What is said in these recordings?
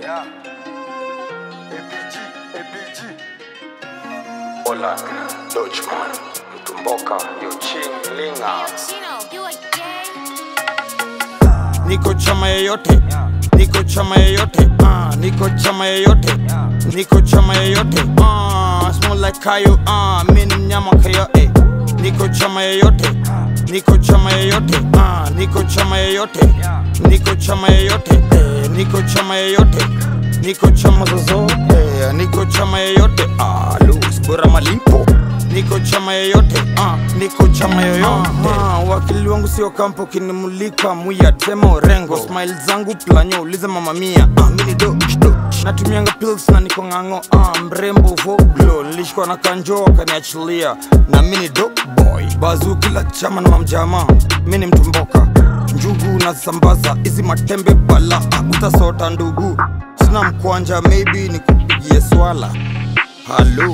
Yeah. APG, APG. Hola, Dutchman, Mtumboka, Yuching, Linga. Chino, you a gay? niko chama yeyote niko chama yeyote uh, niko chama yeyote niko chama yeyote uh, small like kayo uh, mi ni mnyama kayo eh. niko chama yeyote niko chama yeyote uh, niko chama yeyote niko chama yeyote eh, niko chama yeyote niko chama zozote eh, niko chama yeyote ah, Luis bora malipo niko chama yeyote uh, niko chama yoyote uh, wakili wangu sio kampo kinimulika muya tema orengo smile zangu planyo ulize mama mia uh, mini do do natumianga pills na niko ng'ang'o uh, mrembo voglo nilishikwa na kanjo wakaniachilia na mini do boy bazu kila chama na mamjama mini mtumboka njugu na sambaza hizi matembe bala uh, utasota ndugu sina mkwanja maybe nikupigie swala halo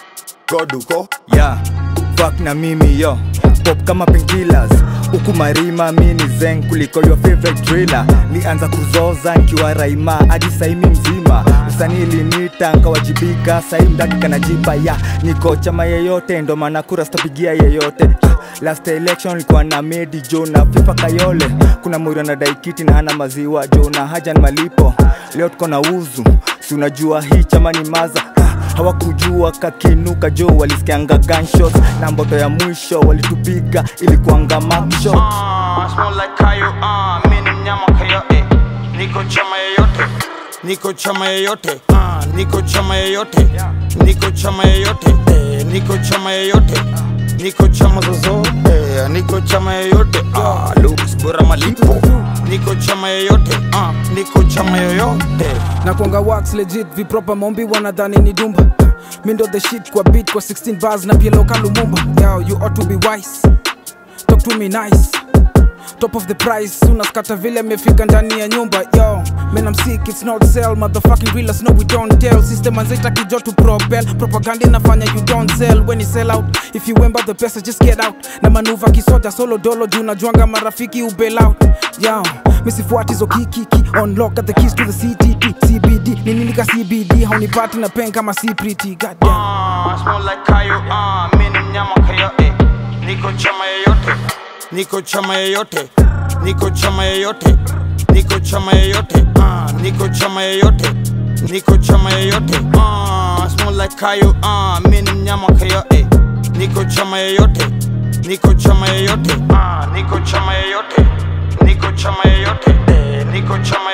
goduko yeah fuck na mimi yo pop kama painkillers huku marima mi ni zen kuliko your favorite driller nianza kuzoza nkiwa raima hadi saimi mzima usanii linita nkawajibika sai mdaki kanajipa ya niko chama yeyote ndo maana kura sitapigia yeyote last election likuwa na medi jo na fifa kayole kuna mwiri na daikiti na hana maziwa jo na haja ni malipo leo tuko na uzu si unajua hii chama ni maza hawakujua kakinuka jo walisikianga gunshots na mboto ya mwisho walitupiga ilikuanga mapshot Ah, smell like kayo ah, mi ni mnyama kayo eh. niko chama yeyote niko chama yeyote ah, niko chama yeyote niko chama yeyote eh, niko chama yeyote niko chama zozote eh, niko chama yeyote ah, Luis bora malipo niko chama yeyote ah, niko chama yoyote na kuanga wax legit vipropa maombi wanadhani ni dumba mi ndo the shit kwa beat kwa 16 bars na pia local lumumba yo you ought to be wise talk to me nice top of the price unaskata vile amefika ndani ya nyumba yo man I'm sick it's not sell motherfucking real us no we don't tell system anzaita kijo to propel propaganda inafanya you don't sell when you sell out if you wemba the pesa just get out na manuva kisoja solo dolo juu najuanga marafiki ubel out yo misifuati zo kikiki unlock at the keys to the CTP CBD ni nini ka CBD haunipati na pen kama si pretty goddamn Ah, smell like kayo ah, mi ni mnyama kayo eh. niko chama yeyote niko chama yeyote niko chama yeyote niko chama yeyote ah, niko chama yeyote niko chama yeyote ah, smell like kayo ah, mi ni mnyama kayo eh. niko chama yeyote niko chama yeyote ah, niko chama yeyote niko chama yeyote eh, niko chama